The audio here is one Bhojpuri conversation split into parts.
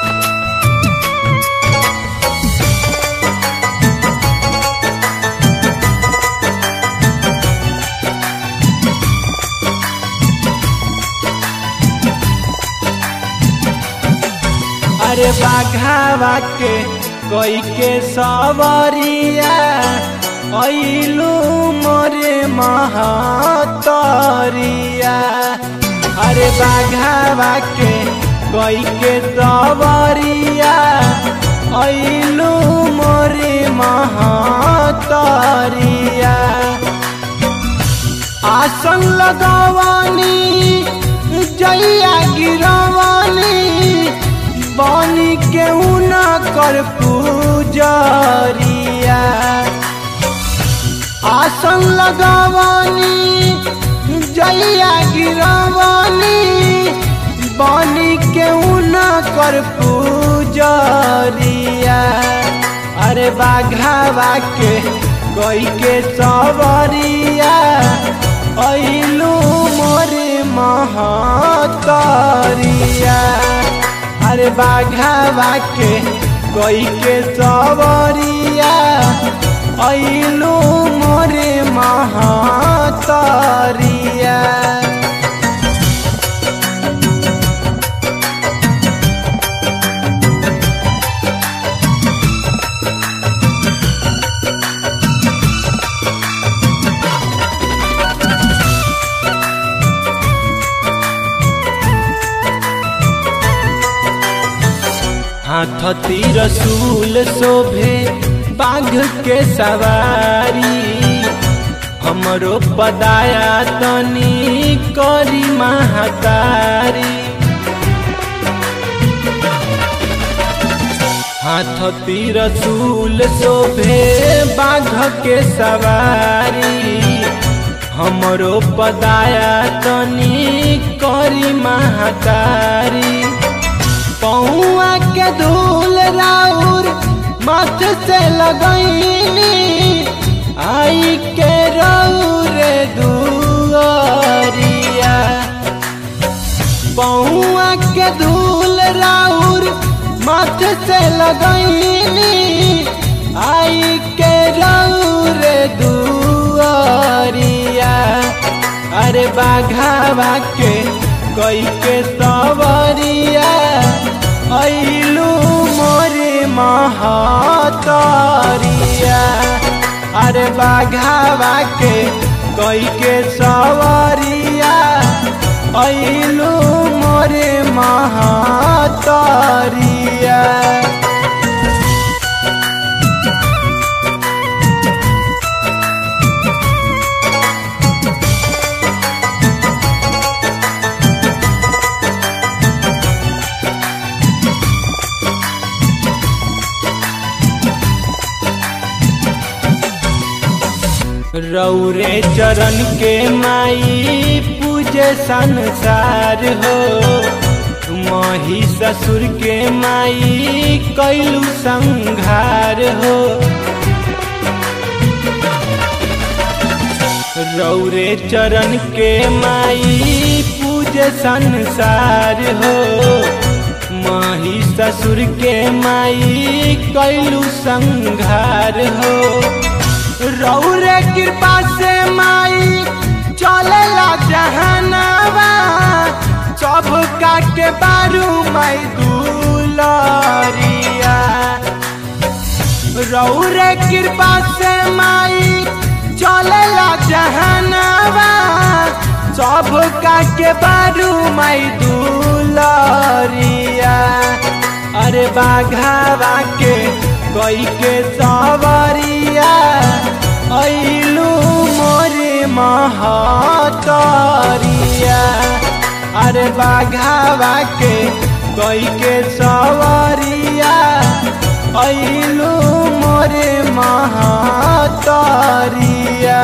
अरे बाघावा के कोई के सवरिया ऐलू मोरे महतरिया अरे बाघावा के कोई के सवरिया ऐलू मोरे महतरिया आसन लगवानी जैया गिरवानी बनी के न कर पूजरिया आसन लगवानी जैया गिरवानी बनी के न कर पूजरिया अरे बाघावा के कोई के सवरिया ऐलू मोरे महतरिया अरे बाघावा के कोई के सवरिया ऐलू मोरे महतरिया हाथ तीर सूल शोभे बाघ के सवारी हमरो पदाया तनी करी महातारी हाथ तीर सूल शोभे बाघ के सवारी हमरो पदाया तनी करी महातारी पौआ के धूल राउर मथ से लगैनी आई के रौर दुआरिया पौआ के धूल राउर मथ से लगैनी आई के रौर दुआरिया अरे बाघावा के कोई के सवरिया ऐलू मोरे महतरिया अरे बाघावा के कोई के सवरिया ऐलू मोरे महतरिया रौरे चरण के माई पूजे संसार हो मही ससुर के माई कैलू संघार हो रौरे चरण के माई पूजे संसार हो माही ससुर के माई कैलू संघार हो रौरे कृपा से माई चलेला जहनवा सब का के बारू माई दुलरिया रौरे कृपा से माई चलेला जहनवा सब का के बारू माई दुलरिया अरे बाघावा के कोई के सवरिया ऐलू मोरे महतरिया अरे बाघावा के कोई के सवरिया ऐलू मोरे महतरिया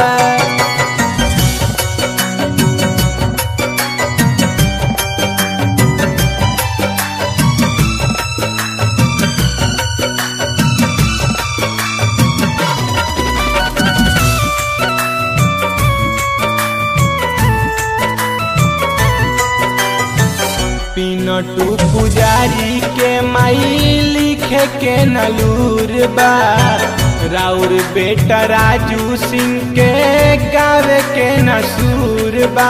पिनटू पुजारी के माई लिखे के नलूर बा राउर बेटा राजू सिंह के गावे के नसूर बा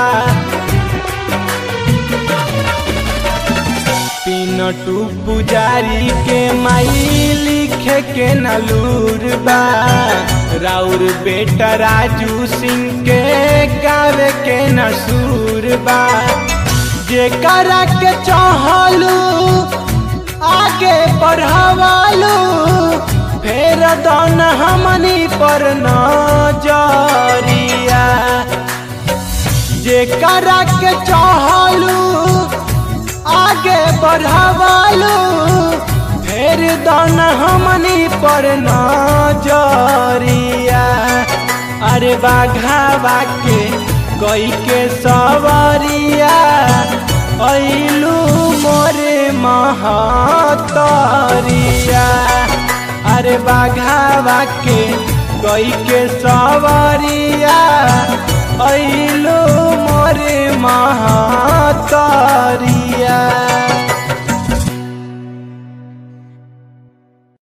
पिनटू पुजारी के माई लिखे के नलूर बा राउर बेटा राजू सिंह के गावे के नसूर बा जेकरा के चाहलू आगे बढ़ावालू फेर दन हमनी पर नजरिया जेकरा के चाहलू आगे बढ़ावालू फेर दन हमनी पर नजरिया अरे बाघावा के कोई के सवरिया ऐलू मोरे महतरिया अरे बाघावा के कोई के सवरिया